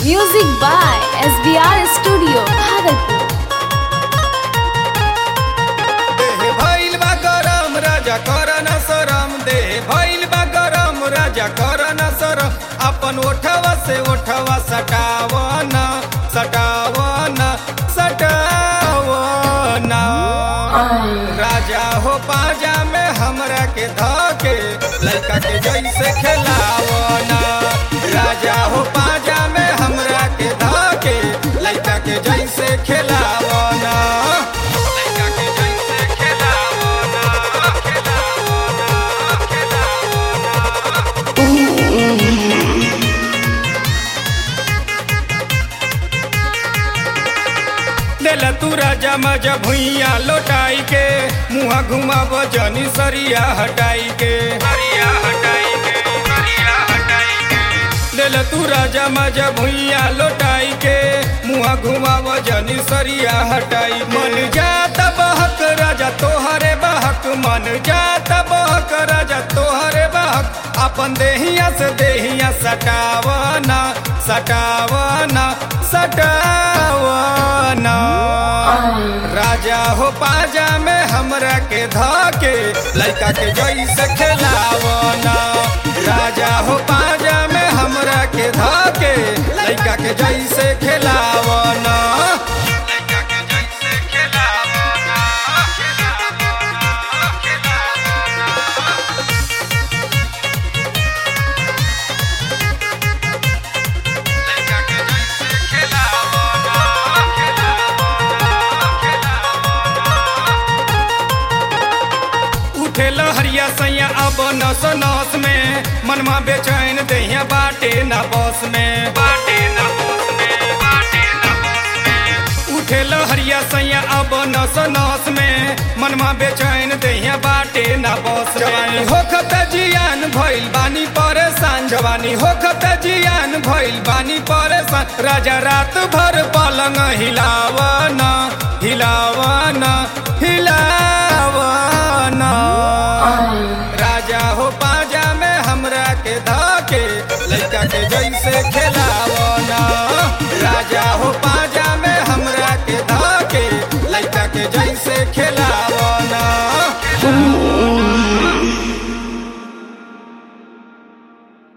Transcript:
Music by SBR Studio, Bhagalpur. देह भइल बा गरम राजा कर न शरम देह भइल बा गरम राजा कर न शरम अपन ओठवा से ओठवा सटावन सटावन सटावन राजा हो पाजा में हमरा के धके लड़का के जैसे खेलावन राजा हो पाजा में हमरा के धके लड़का के जैसे खेलावन लड़का के जैसे खेलावन खेलावन खेलावन देला तू राजा मजा भुइया लोटाई के मुहा घुमाब जनी सरिया हटाई के सरिया हटाई के सरिया हटाई के देला तू राजा मजा भुइया लोटाई के मुहा घुमाब जनी सरिया हटाई मन जात बहक राजा तोहरे बहक मन जात बहक राजा तोहरे बहक अपन देहिया से देहिया सटावना सटावना सटावना राजा हो पाजा में हमरा के धके लड़का के जैसे खेलावना राजा हो पाजा में हमरा के धके लड़का के जैसे खेलावना लड़का के जैसे खेलावना खेलावना खेलावना लड़का के जैसे खेलावना खेलावना खेलावना उठे लहरिया सैया अब नस नस में मनमा बेचैन दहिया बाटे ना बस में बाटे ना बस में बाटे ना बस में उठे लहरिया सैया अब नस नस में मनमा बेचैन दहिया बाटे ना बस जवानी होखत जियान भइल बानी परेशान जवानी होखत जियान भइल बानी परेशान राजा रात भर पलंग हिलावना हिलावना हिलावना राजा हो पाजा में हमरा के धके लड़का के जैसे खेलावना